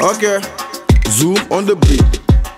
Okay, zoom on the beat.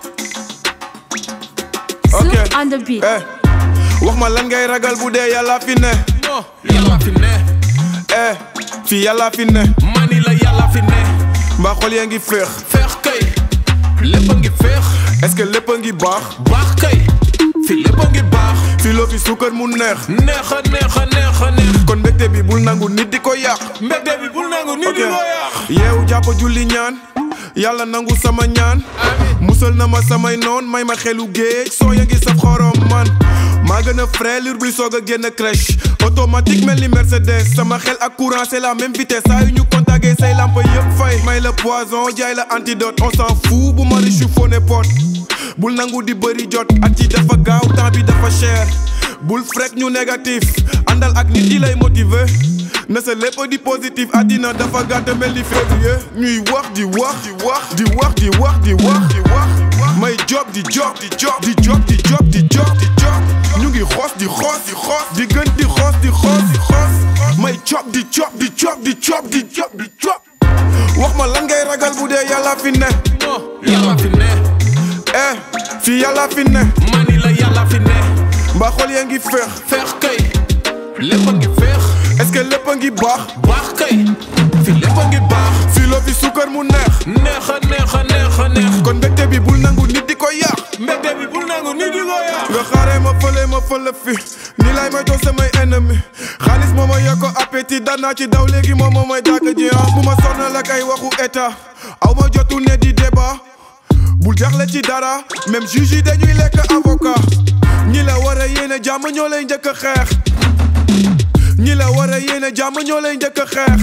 Zoom Okay. on the beat. Eh, wax ma lan ngay ragal bu dee yàlla fi ne. non yàlla fi ne Eh, fii yàlla fi ne. mani la yàlla fi ne mbaa xol yaa ngi féex. feex kay lépp a ngi feex est-ce que lépp a ngi baax. baax kay fi lépp a ngi baax fii loo fi suukar mu neex. neex a neex a neex a neex kon mbégte bi bul nangu nit di ko yàq. mbégte bi bul nangu nit di ko yàq yeewu jàpp julli ñaan. yàlla nangu sama ñaan. musal na ma samay noon may ma xelu géej soo ya ngi saf xorom man. maa gën a frais lur buy soog a génn crèche automatique mel ni Mercedes sama xel ak courant c'est la même vitesse saa yu ñu contacté say lampe yëpp fay. may la poison jaay la antidote on s'en fout bu ma riche foo ne pot. bul nangu di bëri jot at yi dafa gaaw temps bi dafa cher bul frek ñu négatif àndal ak nit yi lay motiver na sa lépp di positif àddina dafa gàtt mel ni février ñuy wax di wax di wax di wax di wax di wax di wax may job di job di job di job di job di job di job ñu ngi xoos di xoos di xoos di gën di xoos di xoos di xoos may job di job di job di job di job di job wax ma lan ngay ragal bu dee yàlla fi ne non yàlla fi ne eh fii yàlla fi ne mani la yàlla fi ne mbaa xol yaa ngi féex feex kay lépp a ngi feex est-ce que lépp a ngi baax baax kay fi lépp a ngi baax fii loo fi suukar mu neex neex a neex a neex a neex kon mbégte bi bul nangu nit di ko yàq mbégte bi bul nangu nit di ko yàq nga xaaree ma fële ma fële fi ni lay may doon samay ennemi xaalis moo ma yokk appétit danaa ci daw léegi moom moo may dàkk ji ah bu ma sonal ak ay waxu état aw ma jotu ne di débat bul jaxle ci dara même juge yi dañuy lekk avocat ñi la war a yéene jàmm ñoo lay njëkk a xeex ñi la war a yéene jàmm ñoo lay njëkk a xeex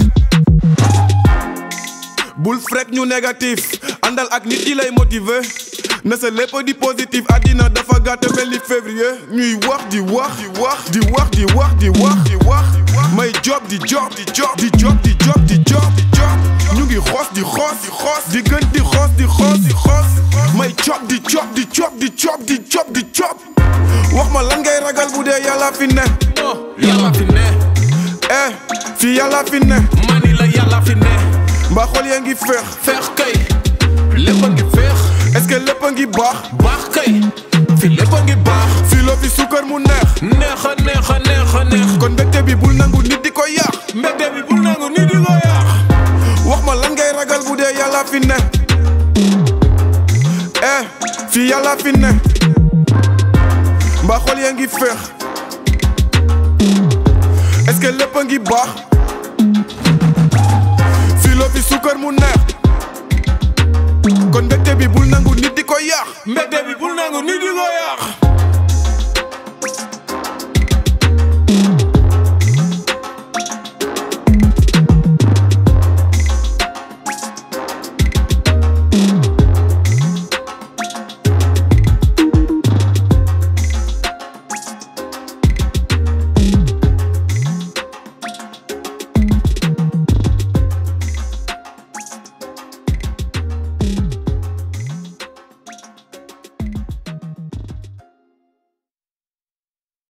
bul frek ñu négatif àndal ak nit yi lay motiver na sa lépp di positif àddina dafa gàtt mel ni février ñuy wax di wax di wax di wax di wax di wax di wax may job di job di job di job di job di job di job ñu ngi xoos di xoos di xoos di gën di xoos di xoos di xoos may job di job di job di job di job di job wax ma lan ngay ragal bu dee yàlla fi ne non yàlla fi ne eh fii yàlla fi ne mani la yàlla fi ne mbaa xol yaa ngi féex feex kay lépp a ngi feex est-ce que lépp a ngi baax baax kay fi lépp a ngi baax fii loo fi suukar mu neex neex a neex a neex a neex kon mbégte bi bul nangu nit di ko yàq mbégte bi bul nangu nit di ko yàq wax ma lan ngay ragal bu dee yàlla fi ne eh fii yàlla fi ne mbaa xol yaa ngi féex est-ce que lépp a ngi baax fii loo fi suukar mu neex kon mbégte bi bul nangu nit di ko yàq mbégte bi bul nangu nit di ko yàq